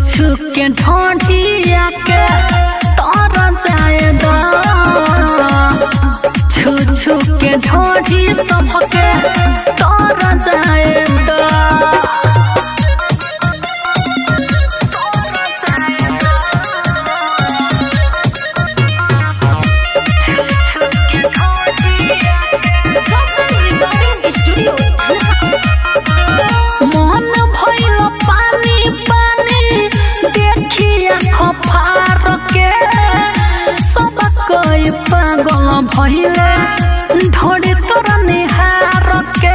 छू के ढोढ़िया के तर जाए द छू छू के ढोढ़ी सबके तर जाए द मन भइल पानी पानी देखिया खफार के सब कोई पागल भइले ढोड़ी तोर निहार के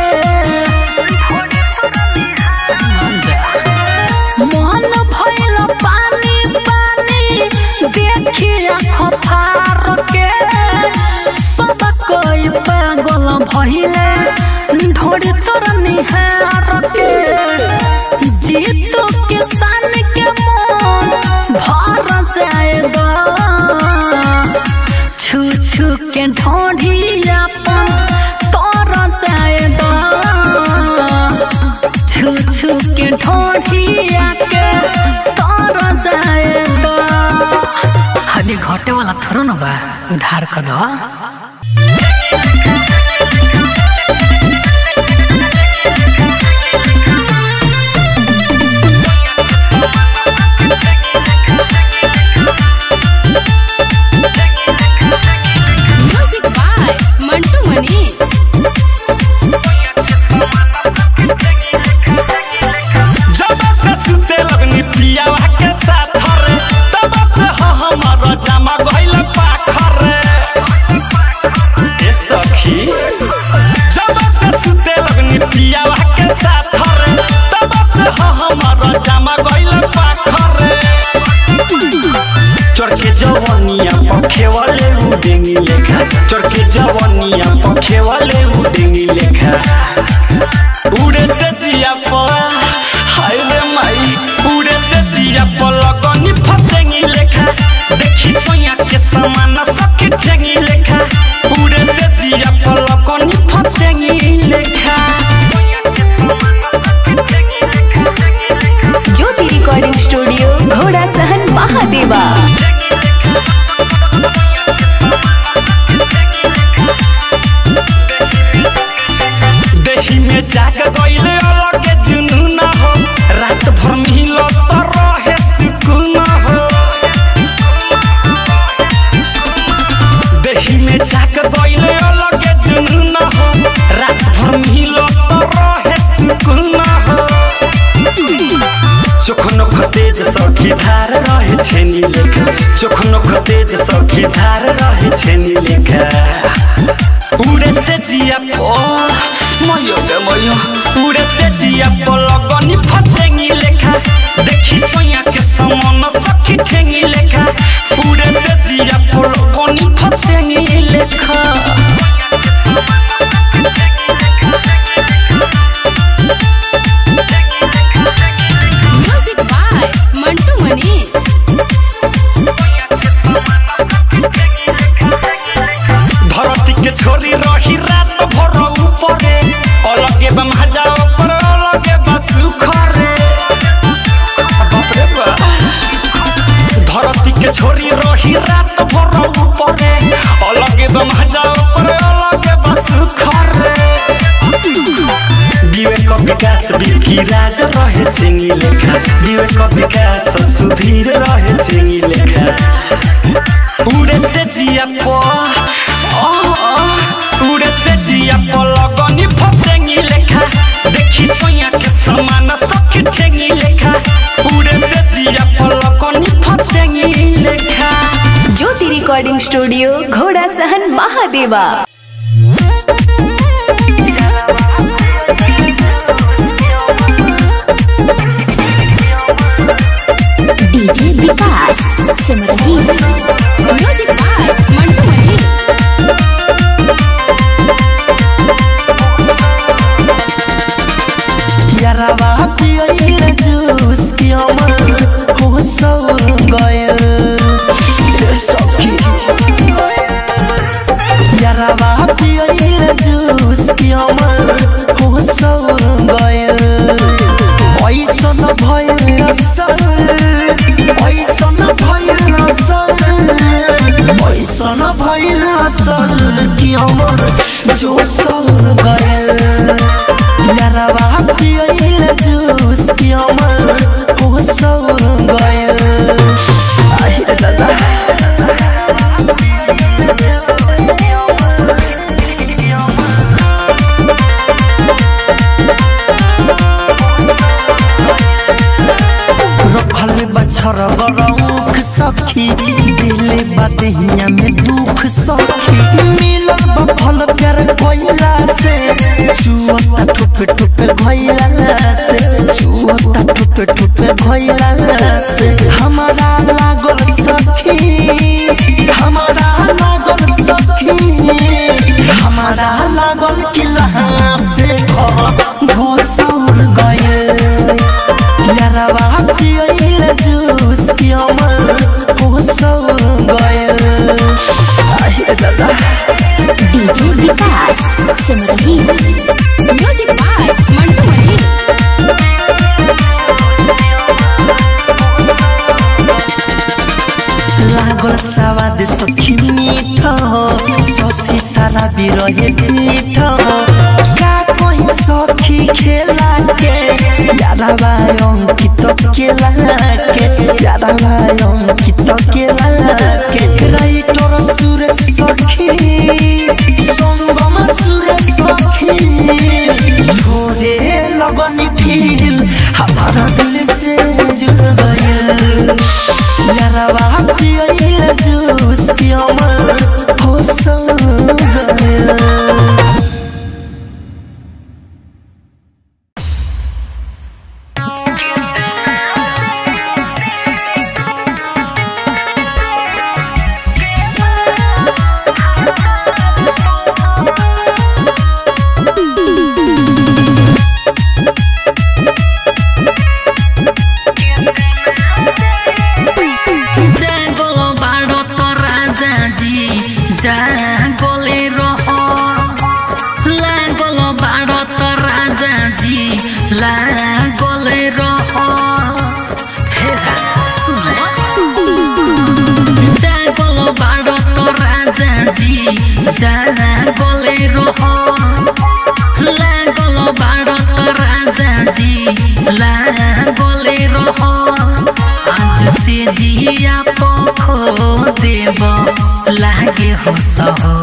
मन भइल पानी पानी देखिया खफार के सब कोई पागल भइले ढोड़ी तोर निहार के जीतो किसान के मन भर जाए द छू छू के ढोढ़ी अपन तर जाए द छू छू के ढोढ़िया के तर जाए द हदी घटे वाला थोरो न बा उधार कर दो म्यूजिक बाय मंटू मनी जब से सुते लगनी पियावा के साथ रे तब से ह हमर जमा गइल पाखर रे ए सखी जब से सुते लगनी पियावा के साथ रे तब से ह हमर जमा गइल पाखर रे चरके जवनिया पखे वाले उडेंगी लेखा चरके जवनिया पखे वाले उडेंगी लेखा उड़े से जिया पर हाय रे माई उड़े से जिया पर लगनी फतेंगी लेखा देखी सोया के समान सखी ठेंगी लेखा उड़े से जिया पर लगनी फतेंगी लेखा ज्योति रिकॉर्डिंग स्टूडियो घोड़ा सहन महादेवा देही में जाग गइले अलगे जुनून हो रात भर मिलो तो रहे सुकून हो देही में जाग गइले अलगे जुनून हो रात भर मिलो तो रहे सुकून हो चोख नोख तेज सखी धार रहे छेनी लेखा चोख नोख तेज सखी धार रहे छेनी लेखा उड़े से जिया पो मयो गे मयो उड़े से जिया पो लगनी फतेंगी लेखा देखी सोया के समान सखी ठेंगी लेखा उड़े से जिया पो लगनी फतेंगी लेखा म्यूजिक बाय मंटू मनी धरती के छोरी रही रात भर ऊपरे अलगे बा मजा ऊपर अलगे बा सुखरे बाप रे बा धरती के छोरी रही रात भर ऊपरे अलगे बा मजा ऊपर अलगे बा सुखरे विवेक विकास बिकी राज रहे चिंगी लेखा विवेक विकास सुधीर रहे चिंगी लेखा उड़े से जिया पो आ, आ, उड़े से जिया पो लगनी फतेंगी लेखा देखी सोया के समान सखी ठेंगी लेखा उड़े से जिया पो लगनी फतेंगी लेखा ज्योति रिकॉर्डिंग स्टूडियो घोड़ा सहन महादेवा DJ Vikas Simrahi music by Mantu Mani यारावा पियल जूस की अमर हो सौ गयल सखी यारावा पियल जूस की अमर हो सौ गयल ऐसन भयल असर छर गरौख सखी दिले बदहिया में दुख सखी मिलल बफल प्यार कोइला से चुअता ठुप ठुप भइला से चुअता ठुप ठुप भइला से हमारा लागल सखी हमारा लागल सखी हमारा लागल किला से घोसौर गए यारवा पियल जूस हमर घोसौर गए आहे दादा DJ Vikas Simrahi music by Mantu Mani लागल सवाद सखी मीठ ससी सारा बिरहे पीठ का कहीं सखी खेला के यादवा अंकित केला के यादवा अंकित केला के राइटर सुरेश सखी संगम सुरेश सखी छोड़े लगनी फील हमारा दिल से जुड़ गया यारवा पियल जूस हमर हो संग गया জাগলো ভারত রাজাজি জাগলে রহ লাগলো ভারত রাজাজি লাগলে রহ হেরা শুনে জাগলো ভারত রাজাজি জাগলে রহ লাগলো ভারত রাজাজি লাগলে রহ आज से जिया पखो देव लागे हो सहो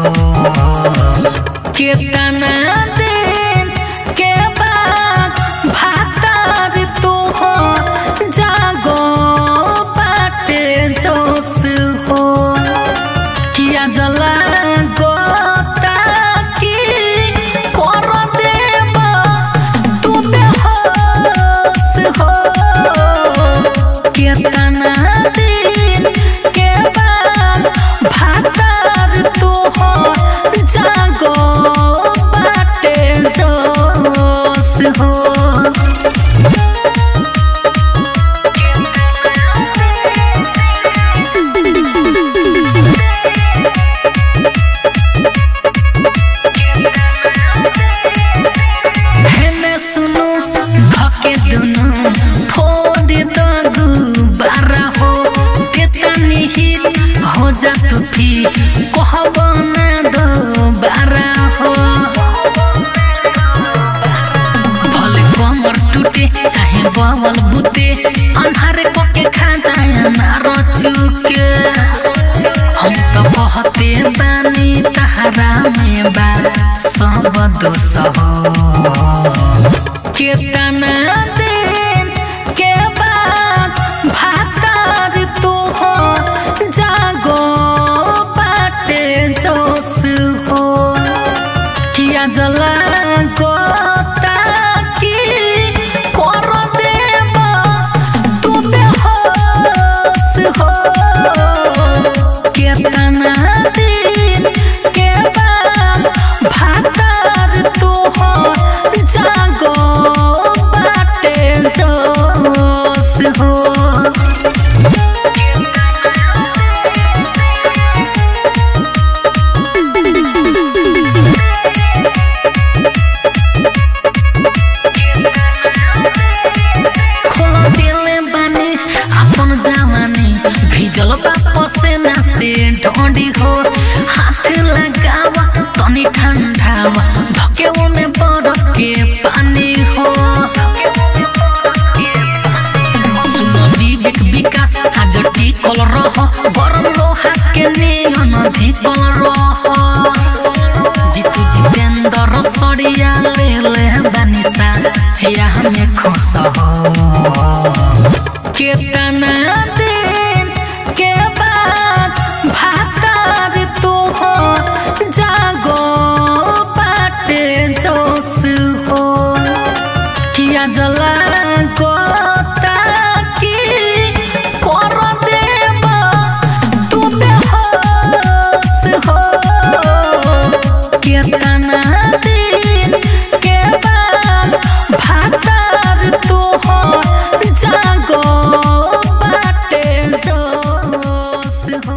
केतना दिन के बाद भातार तो हो जागो बाटे जोश हो किया जला गोता की कर देव तू बेहोश हो केतना दिन के बाद भातार तो हो जागो बाटे जोश हो हेने सुनु धके दुनु फोड़ दगु बारा हो केतनी हिल हो जा तू फिर कहब ना दो बारा हो भले कमर टूटे चाहे बवल बुते अन्हारे पके खा जाए ना रचुके हम तो बहते बानी तहरा में बा सब दोष हो केतना दिन के बाद भातार तो हो जागो बाटे जोश हो किया जला गोता की कर देव तू बेहोश हो केतना दिन के बाद भातार तो हो जागो बाटे जोश हो खोला दिले बानी अपन जवानी भिजल बाप से ना से ढोंडी हो हाथ लगावा तनी ठंडावा धके में बरफ के पानी हो सुनो विवेक विकास आज टिकल रह गरम लोहा के नियन धिकल रह जितु जितेंद्र सड़िया ले ले बानिसा या हमें खुश हो केतना दिन के बाद भातार तोहर जागो बाटे जोश हो किया जला गोता की कर देब तू बेहोश हो केतना दिन के बाद भातार तोहर जागो बाटे जोश हो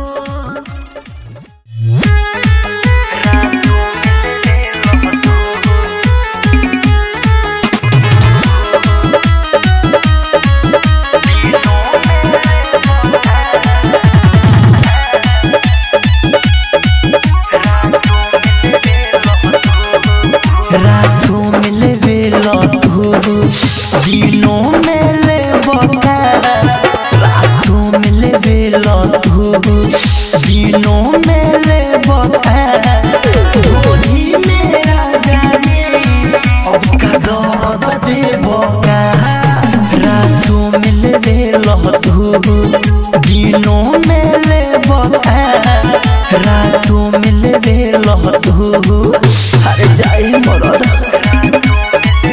रातों में लेवे लतू दिनों में ले बका रातों में लेवे लतू दिनों में ले बका होली में राजा जी अब का दर्द दे बका रातों में लेवे लतू दिनों में ले बका रातों में लेवे लतू अरे जाई मरद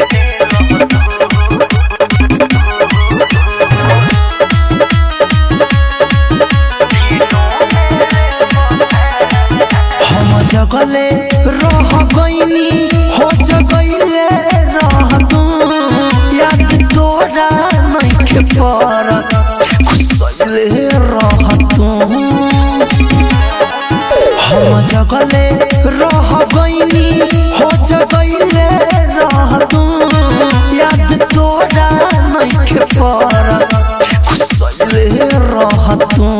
हम जगले रह गईनी हो जगले रह तू याद तोरा नहीं के परत खुसले रह तू हम जगले रह गईनी हो जगले रह तू याद तोरा नहीं के परत खुसले रह तू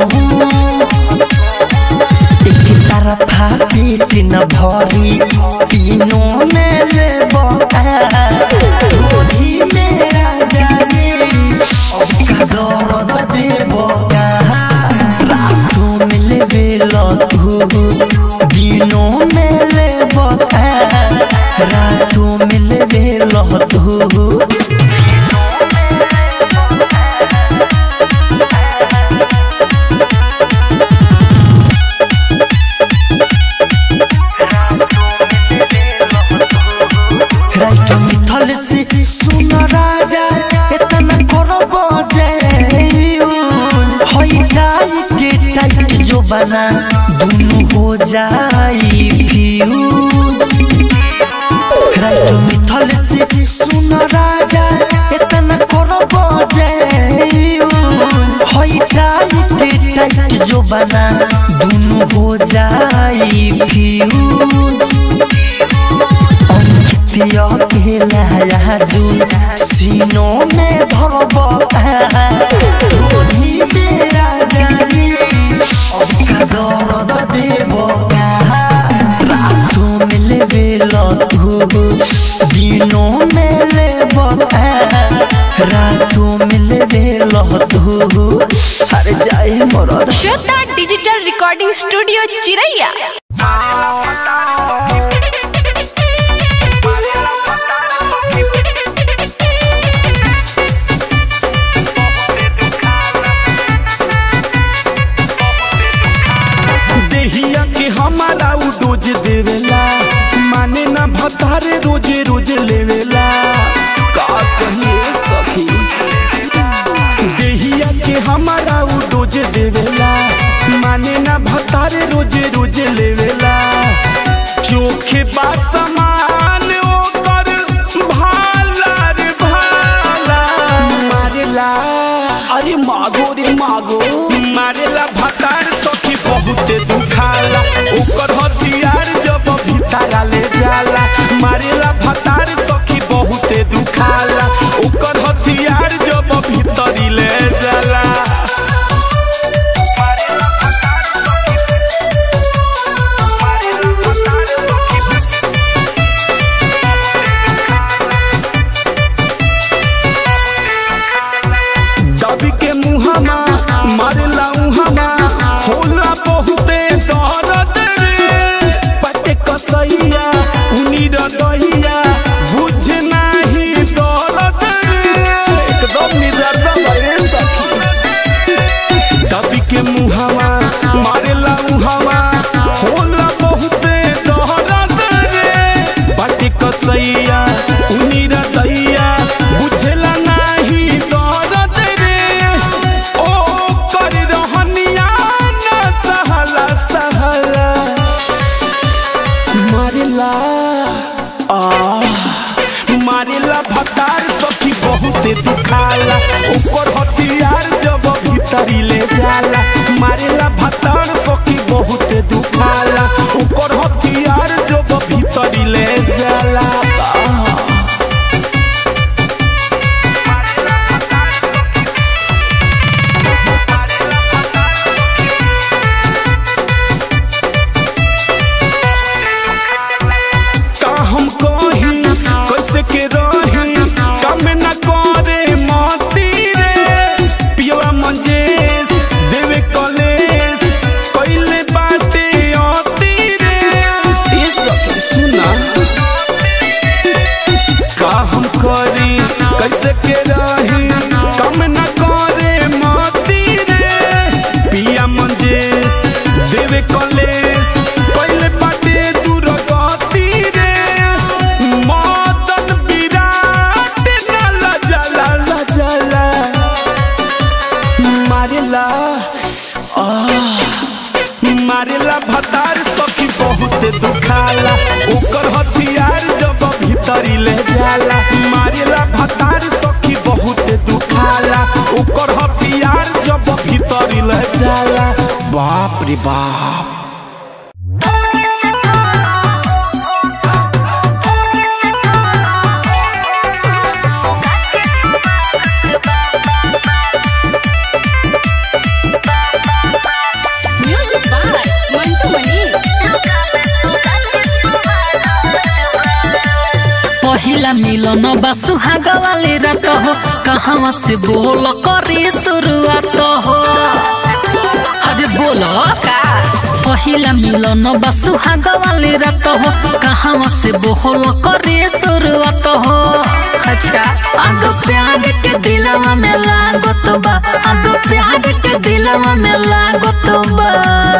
एक तरफा पेट न भरी तीनों में ले होली में राजा जी अब का दर्द देव रातों में ले बेलतू दिनों में ले रातों में ले बेलतू राइट मिथल से सुन राजा इतना करब जे होई टाइट टाइट जो बना दोनों हो जाई फ्यूज राइट मिथल से सुन राजा इतना करब जे होई टाइट टाइट जो बना दोनों हो जाई फ्यूज अंकितिया के लहराजू सीनों में धरब होली में राजा जी अब का दर्द देव रातों में लेवे लतू दिनों में लेब रातों में लेवे लतू अरे जाए मरद श्वेता डिजिटल रिकॉर्डिंग स्टूडियो चिरैया देहिया के हमारा उ डोज देवेला माने ना भतारे रोजे रोजे लेवेला का कहिए सखी देहिया के हमारा उ डोज देवेला माने ना भतारे रोजे रोजे लेवेला चोखे बा समान ओकर भाला रे भाला मारेला अरे मागो रे मागो मारेला भतार सखी बहुते दुखाला ओकर हथियार जब भीतरा ले जाला मारेला भतार सखी बहुते दुखाला ओकर हथियार जब भीतरी ले जाला दबी के मुहमा मारेला उहमा होला बहुते दर्द रे दुखाला आह, मारेला भतार सखी बहुत दुखाला ओकर हथियार जब भीतरी ले जाला मारेला भतार सखी बहुत दुखाला ओकर हथियार जब भीतरी ले जाला बाप रे बाप म्यूजिक बाय मंटू मनी पहिला मिलन बा सुहाग वाली रात हो कहाँ से बोल करे शुरुआत हो अरे बोलो पहिला मिलन बा सुहाग वाली रात हो कहाँ से बोल करे शुरुआत हो अच्छा आग प्यार के दिलवा में लागत बा आग प्यार के दिलवा में लागत बा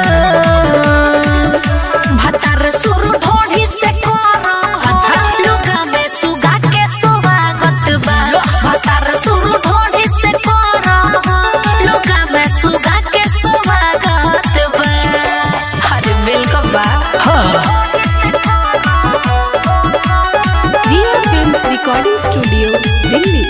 भतर सुर ढोढ़ी से कोरा अच्छा लुगा में सुगा के स्वागत बा भतर सुर ढोढ़ी से कोरा लुगा में सुगा के स्वागत बा अरे वेलकम बा हाँ Riya films recording studio Delhi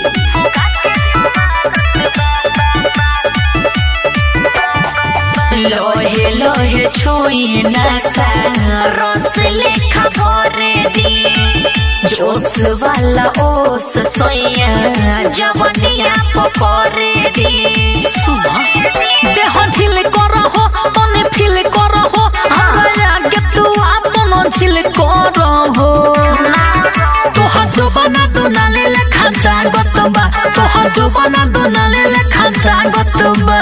लोहे लोहे छुई नसा रस लेखा भरे दी जोश वाला ओस सोया जवनिया पपरे दी देह ढिल करहो तने फील करहो हमरा आगे तू आपन झिल करहो तोहर जोबना दुनाले लेखा दागत बा तोहर जोबना दुनाले लेखा दागत बा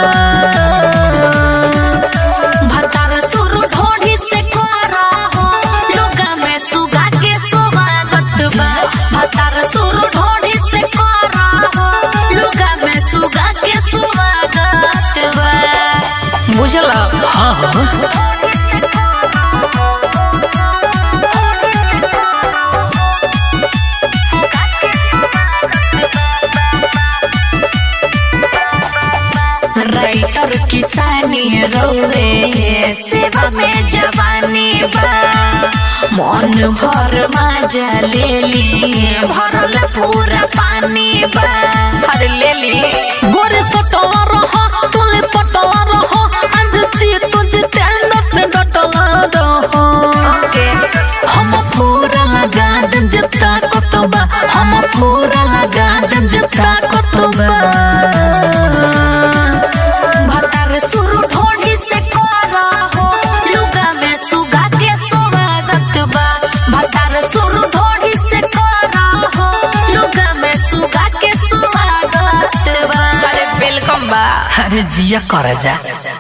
भतार सुर ढोढ़ी से कोरा हो लुगा में सुगा के स्वागत बा भतार सुर ढोढ़ी से कोरा हो लुगा में सुगा के स्वागत बा बुझला हाँ हाँ राइटर किसानी रोवे सेवा में जवानी बा मन भर मजा ले ली भरल पूरा पानी बा अरे ले ली गोरे सटला रहो तुले पटला रहो आज ची तुझ तेंदर से डटला रहो ओके हम पूरा लगा देम जता कोतबा हम पूरा लगा देम जता कोतबा भतार सुर ढोढ़ी से कोरा हो लुगा में सुगा के स्वागत बा भतार सुर ढोढ़ी से कोरा हो लुगा में सुगा के स्वागत बा अरे वेलकम बा अरे जिया करे जा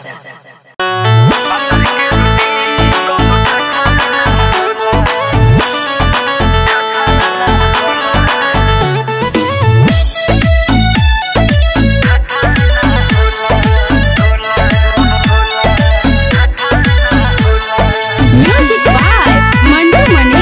म्यूजिक बाय मंटू मनी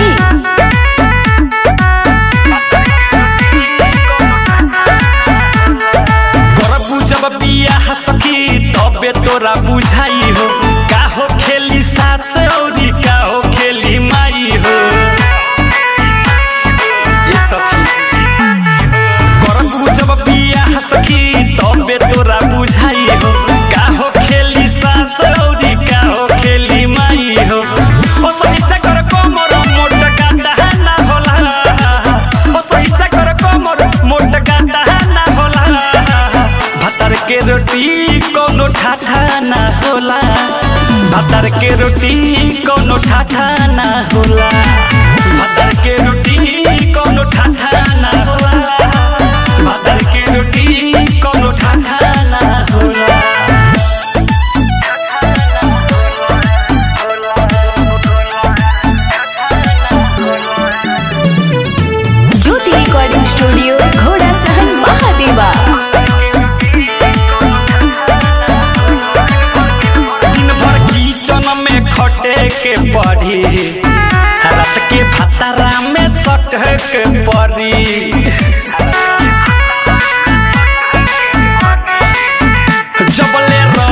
करबू जब बियाह सखी तबे तोरा बुझाई हो का हो खेली सास औरी का हो खेली माई हो ए सखी करबू जब बियाह सखी तबे तोरा बुझाई हो का हो खेली सास औरी का हो खेली माई हो ओ सही चकर कोमर मोट गांडा ना होला ओ सही चकर कोमर मोट गांडा ना होला भातर के रोटी कोनो ठाठा ना होला भातर के रोटी कोनो ठाठा ना होला भातर के रोटी कोनो ठाठा ना होला भातर के रोटी कोनो ठाठा ना होला ज्योति रिकॉर्डिंग स्टूडियो घोड़ा सहन महादेवा दिन भर किचन में खटे के पड़ी रात के भातारा में सटे के पड़ी जबले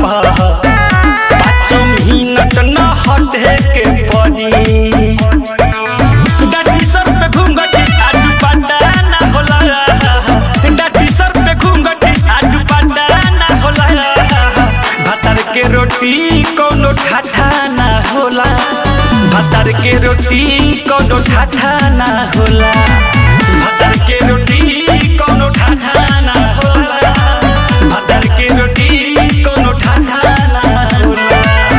पर पाँच मिनट न हटे के पड़ी डाटी सर पे घूंघटी आडू पाटा ना होला डाटी सर पे घूंघटी आडू पाटा ना होला भातर के रोटी कोनो ठाठा ना होला भातर के रोटी कोनो ठाठा ना होला भातर के रोटी कोनो ठाठा ना होला भातर के रोटी कोनो ठाठा ना होला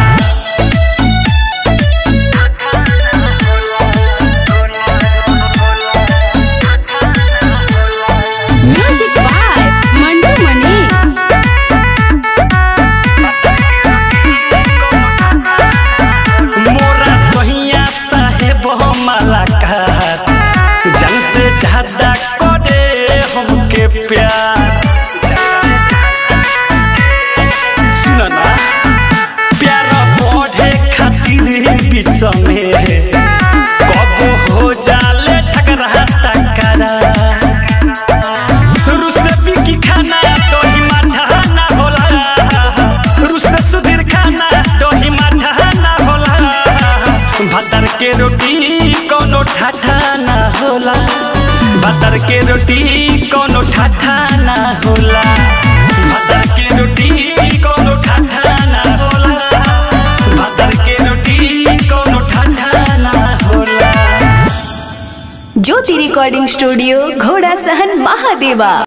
म्यूजिक बाय मंटू मनीष मोरा सहिया साहेब मलाकार जन से ज्यादा करे हमके प्यार सुनो ना प्यार बढ़े खातिर बीच में कब हो जाले झगड़ा टकरा रुसे बिकी खाना दही माठा ना होला रुसे सुधीर खाना दही माठा ना होला भातर के रोटी कोनो ठाठा ना होला भातर के रोटी कोनो ठाठा ना होला भातर के रोटी कोनो ठाठा ना होला भातर के रोटी कोनो ठाठा ना होला ज्योति रिकॉर्डिंग स्टूडियो घोड़ा सहन महादेवा